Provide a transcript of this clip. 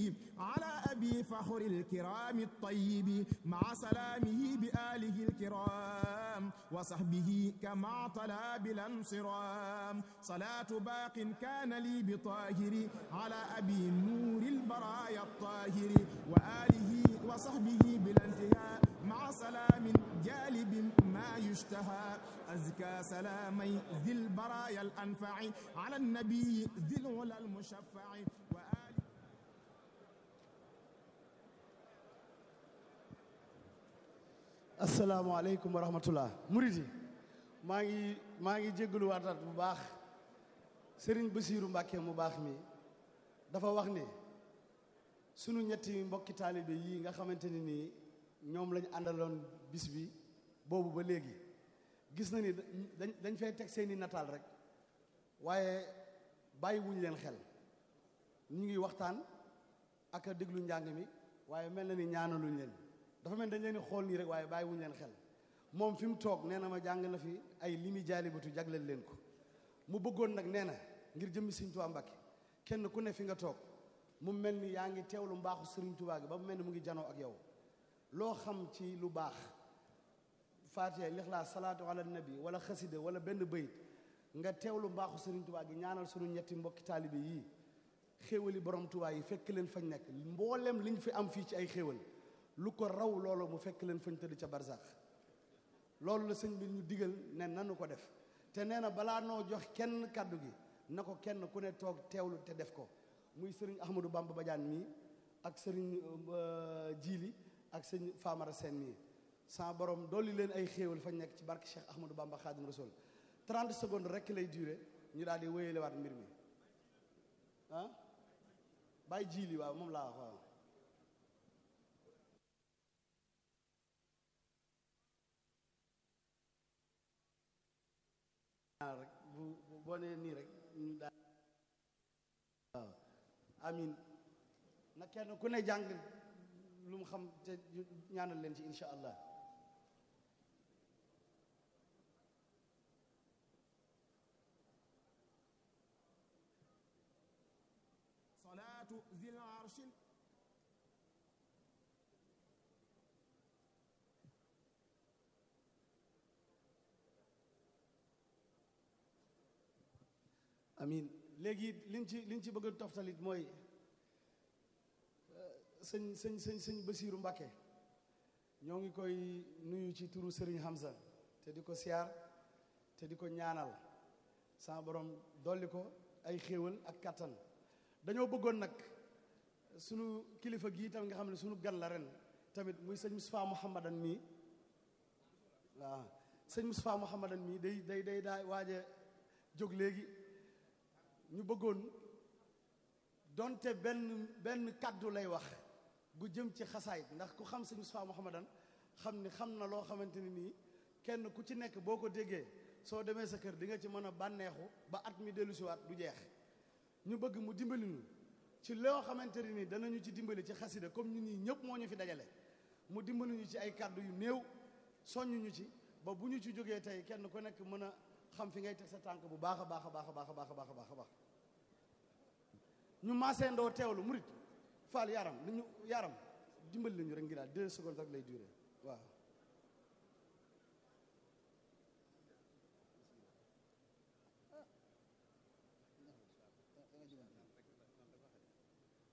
على أبي فخر الكرام الطيب مع سلامه بآله الكرام وصحبه كما طلا بلا انصرام صلاة باق كان لي بطاهر على أبي نور البرايا الطاهر وآله وصحبه بلا انتهاء مع سلام جالب ما يشتهى أزكى سلامي ذي البرايا الأنفع على النبي ذي العلا المشفع وآله asalaamaaleykum wa rahmatullah murid yi maa ngi maa ngi jéggalu waataat bu baax sëriñ Basiiru Mbàkke mu baax mi dafa wax ne sunu ñetti mbokki taalibe yii nga xamante ni nii ñoom lañu àndaloon bis bi boobu ba léegi gis na ni dañ dañ fay teg seeni nataal rek waaye bàyyi wuñ leen xel ñu ngi waxtaan ak a déglu njàng mi waaye mel na ni ñaanaluñ leen dafa mel dañ leen di xool nii rek waaye bàyyi wuñ leen xel moom fi mu toog nee na ma jàng na fi ay limi jaalibatu jagleel leen ko mu bëggoon nag nee na ngir jëmmi Sëriñ Tuubaa Mbàkke kenn ku ne fi nga toog mu mel ni yaa ngi teewlu mbaaxu Sëriñ Tuubaa gi ba mu mel ni mu ngi janoo ak yow loo xam ci lu baax faatiha lixlaas salaatu ala nabi wala xasida wala benn bayit nga teewlu mbaaxu Sëriñ Tuubaa gi ñaanal sunu ñetti mbokki taalibe yii xéewali borom Tuubaa yi fekk leen fañ nekk mboolem liñ fi am fii ci ay xéewal lu ko raw loolu mu fekk leen fañ tëdd ca barsax loolu la sëñ bi ñu digal ne nanu ko def te nee na balaa noo jox kenn kàddu gi na ko kenn ku ne toog teewlu te def ko muy sëriñ Ahmadou Bamba Badiane mii ak sëriñ Jiili ak sëñ Famara Seen mii sa borom dolli leen ay xéewal fañ nekk ci barke Cheikh Ahmadou Bamba Khadim Rasoul 30 secondes rek lay duré ñu daal di wéyalewaat mbir mi ah bàyyi Jiili waaw moom laa wax waaw rek bu boo nee nii rek ñu daal waaw amin na kenn ku ne jàng lu mu xam te ñaanal leen ci insha allah صلاة ذي العرش amin léegi liñ ci liñ ci bëgg a toftalit mooy sëñ sëñ sëñ sëñ Basiiru Mbàkke ñoo ngi koy nuyu ci turu Sëriñ Hamza te di ko siyaar te di ko ñaanal sama borom dolli ko ay xéewal ak kattan dañoo bëggoon nag sunu kilifa gii tamit nga xam ne sunu gan la ren tamit muy sëñ Moustapha Mouhamadan mii waaw sëñ Moustapha Mouhamadan mii day day day daa waaj a jóg léegi ñu bëggoon donte benn benn kàddu lay wax gu jëm ci xasaayit ndax ku xam sëñ Moustapha Mouhamadan xam ni xam na loo xamante ni nii kenn ku ci nekk boo ko déggee soo demee sa kër di nga ci mën a bànneexu ba at mi dellu siwaat du jeex ñu bëgg mu dimbali ñu ci loo xamante ni nii danañu ci dimbali ci xasida comme ñu nii ñëpp moo ñu fi dajale mu dimbali ñu ci ay kàddu yu néew soññ ñu ci ba bu ñu ci jógee tey kenn ku nekk mën a xam fi ngay teg sa tànk bu baax a baax a baax a baax a baax a baax a baax a baax ñu maaseendoo teewlu murit faal yaram li ñu yaram dimbali lañu rek ngi daal deux secondes rek lay durer waaw